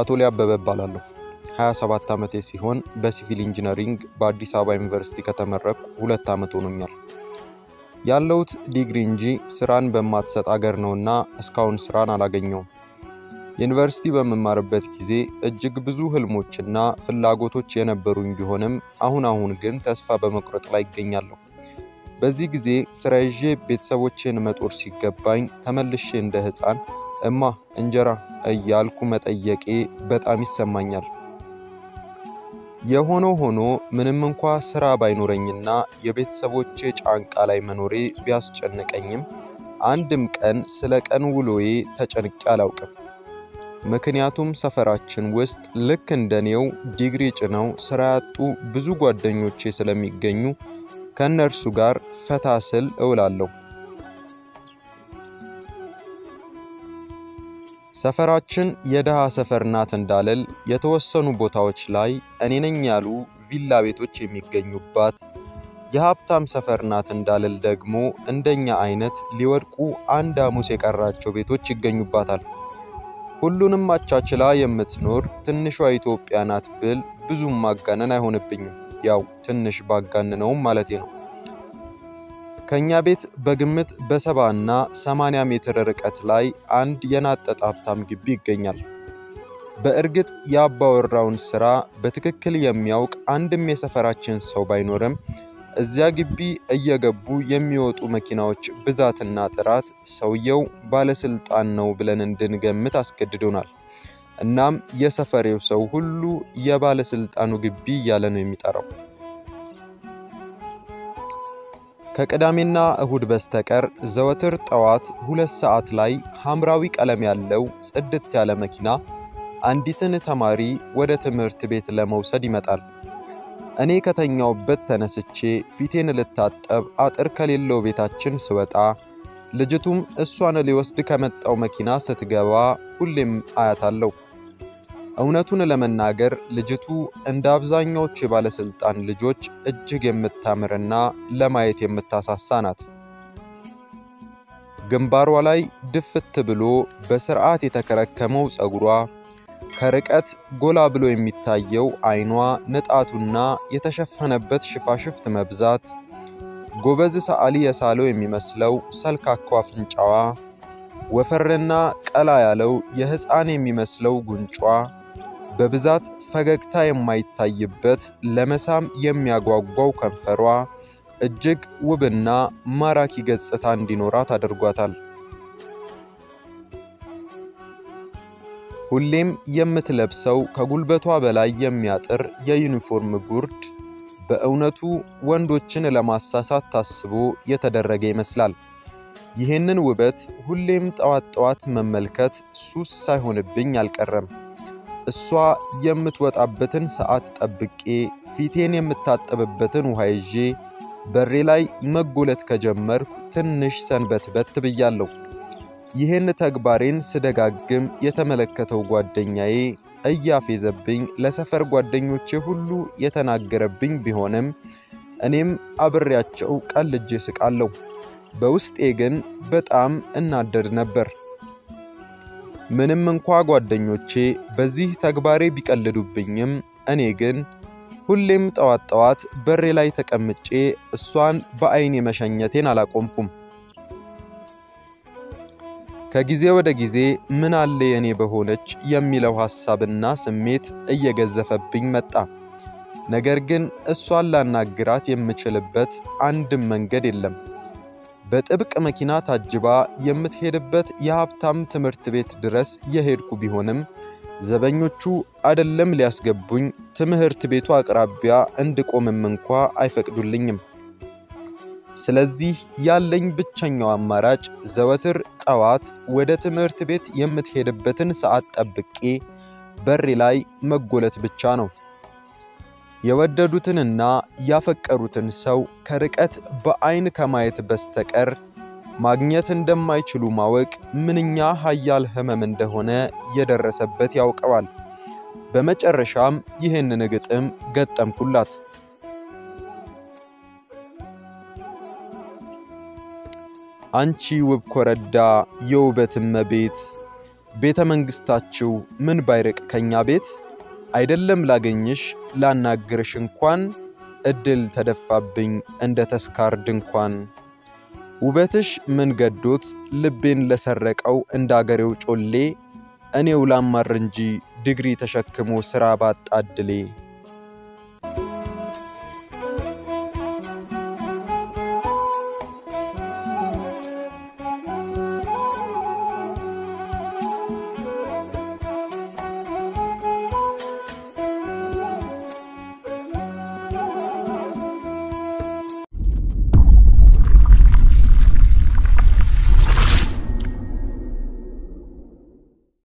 አቶሌ አበበ እባላለሁ። 27 ዓመቴ ሲሆን በሲቪል ኢንጂነሪንግ በአዲስ አበባ ዩኒቨርሲቲ ከተመረቅኩ ሁለት ዓመት ሆኖኛል። ያለሁት ዲግሪ እንጂ ስራን በማትሰጥ አገር ነውና እስካሁን ስራን አላገኘውም። ዩኒቨርሲቲ በምማርበት ጊዜ እጅግ ብዙ ህልሞችና ፍላጎቶች የነበሩኝ ቢሆንም አሁን አሁን ግን ተስፋ በመቁረጥ ላይ ይገኛለሁ። በዚህ ጊዜ ስራ ይዤ ቤተሰቦቼን መጦር ሲገባኝ ተመልሼ እንደ ሕፃን እማ እንጀራ እያልኩ መጠየቄ በጣም ይሰማኛል። የሆነው ሆኖ ምንም እንኳ ስራ ባይኖረኝና የቤተሰቦቼ ጫንቃ ላይ መኖሬ ቢያስጨንቀኝም አንድም ቀን ስለ ቀን ውሎዬ ተጨንቄ አላውቅም። ምክንያቱም ሰፈራችን ውስጥ ልክ እንደኔው ዲግሪ ጭነው ስራ ያጡ ብዙ ጓደኞቼ ስለሚገኙ ከእነርሱ ጋር ፈታ ስል እውላለሁ። ሰፈራችን የድሃ ሰፈር ናት እንዳልል የተወሰኑ ቦታዎች ላይ እኔ ነኝ ያሉ ቪላ ቤቶች የሚገኙባት፣ የሀብታም ሰፈር ናት እንዳልል ደግሞ እንደኛ አይነት ሊወድቁ አንድ ሐሙስ የቀራቸው ቤቶች ይገኙባታል። ሁሉንም አቻችላ የምትኖር ትንሿ ኢትዮጵያ ናት ብል ብዙም ማጋነን አይሆንብኝም። ያው ትንሽ ባጋንነውም ማለቴ ነው። ከኛ ቤት በግምት በሰባ እና ሰማንያ ሜትር ርቀት ላይ አንድ የናጠጠ ሀብታም ግቢ ይገኛል። በእርግጥ የአባወራውን ስራ በትክክል የሚያውቅ አንድም የሰፈራችን ሰው ባይኖርም እዚያ ግቢ እየገቡ የሚወጡ መኪናዎች ብዛትና ጥራት ሰውየው ባለስልጣን ነው ብለን እንድንገምት አስገድዶናል። እናም የሰፈሬው ሰው ሁሉ የባለስልጣኑ ግቢ እያለ ነው የሚጠራው። ከቅዳሜና እሁድ በስተቀር ዘወትር ጠዋት ሁለት ሰዓት ላይ ሐምራዊ ቀለም ያለው ጽድት ያለ መኪና አንዲትን ተማሪ ወደ ትምህርት ቤት ለመውሰድ ይመጣል። እኔ ከተኛውበት ተነስቼ ፊቴን ልታጠብ አጥር ከሌለው ቤታችን ስወጣ ልጅቱም እሷን ሊወስድ ከመጣው መኪና ስትገባ ሁሌም አያታለሁ። እውነቱን ለመናገር ልጅቱ እንደ አብዛኛዎቹ የባለስልጣን ልጆች እጅግ የምታምርና ለማየት የምታሳሳ ናት። ግንባሯ ላይ ድፍት ብሎ በስርዓት የተከረከመው ፀጉሯ፣ ከርቀት ጎላ ብሎ የሚታየው አይኗ፣ ንጣቱና የተሸፈነበት ሽፋሽፍት መብዛት፣ ጎበዝ ሰዓሊ የሳለው የሚመስለው ሰልካካው አፍንጫዋ፣ ወፈርና ቀላ ያለው የሕፃን የሚመስለው ጉንጯ በብዛት ፈገግታ የማይታይበት ለመሳም የሚያጓጓው ከንፈሯ እጅግ ውብና ማራኪ ገጽታ እንዲኖራት አድርጓታል። ሁሌም የምትለብሰው ከጉልበቷ በላይ የሚያጥር የዩኒፎርም ጉርድ በእውነቱ ወንዶችን ለማሳሳት ታስቦ የተደረገ ይመስላል። ይህንን ውበት ሁሌም ጠዋት ጠዋት መመልከት ሱስ ሳይሆንብኝ አልቀረም። እሷ የምትወጣበትን ሰዓት ጠብቄ ፊቴን የምታጠብበትን ውሃ ይዤ በሬ ላይ መጎለት ከጀመርኩ ትንሽ ሰንበትበት ብያለሁ። ይህን ተግባሬን ስደጋግም የተመለከተው ጓደኛዬ እያፌዘብኝ ለሰፈር ጓደኞቼ ሁሉ የተናገረብኝ ቢሆንም እኔም አብሬያቸው ቀልጄ ስቃለሁ። በውስጤ ግን በጣም እናደድ ነበር። ምንም እንኳ ጓደኞቼ በዚህ ተግባሬ ቢቀልዱብኝም እኔ ግን ሁሌም ጠዋት ጠዋት በሬ ላይ ተቀምጬ እሷን በዐይኔ መሸኘቴን አላቆምኩም። ከጊዜ ወደ ጊዜ ምን አለ የኔ በሆነች የሚለው ሐሳብና ስሜት እየገዘፈብኝ መጣ። ነገር ግን እሷን ላናግራት የምችልበት አንድም መንገድ የለም። በጥብቅ መኪና ታጅባ የምትሄድበት የሀብታም ትምህርት ቤት ድረስ የሄድኩ ቢሆንም ዘበኞቹ አደለም ሊያስገቡኝ ትምህርት ቤቱ አቅራቢያ እንድቆምም እንኳ አይፈቅዱልኝም። ስለዚህ ያለኝ ብቸኛው አማራጭ ዘወትር ጠዋት ወደ ትምህርት ቤት የምትሄድበትን ሰዓት ጠብቄ በሬ ላይ መጎለት ብቻ ነው። የወደዱትንና ያፈቀሩትን ሰው ከርቀት በዐይን ከማየት በስተቀር ማግኘት እንደማይችሉ ማወቅ ምንኛ ኃያል ሕመም እንደሆነ የደረሰበት ያውቀዋል። በመጨረሻም ይህንን ግጥም ገጠምኩላት። አንቺ ውብ ኮረዳ የውበት እመቤት ቤተ መንግሥታችሁ ምን ባይርቅ ከኛ ቤት አይደለም ላገኝሽ ላናግርሽ እንኳን እድል ተደፋብኝ እንደ ተስካር ድንኳን። ውበትሽ ምን ገዶት ልቤን ለሰረቀው እንደ አገሬው ጮሌ እኔው ላማር እንጂ ዲግሪ ተሸክሞ ሥራ ባጣ ዕድሌ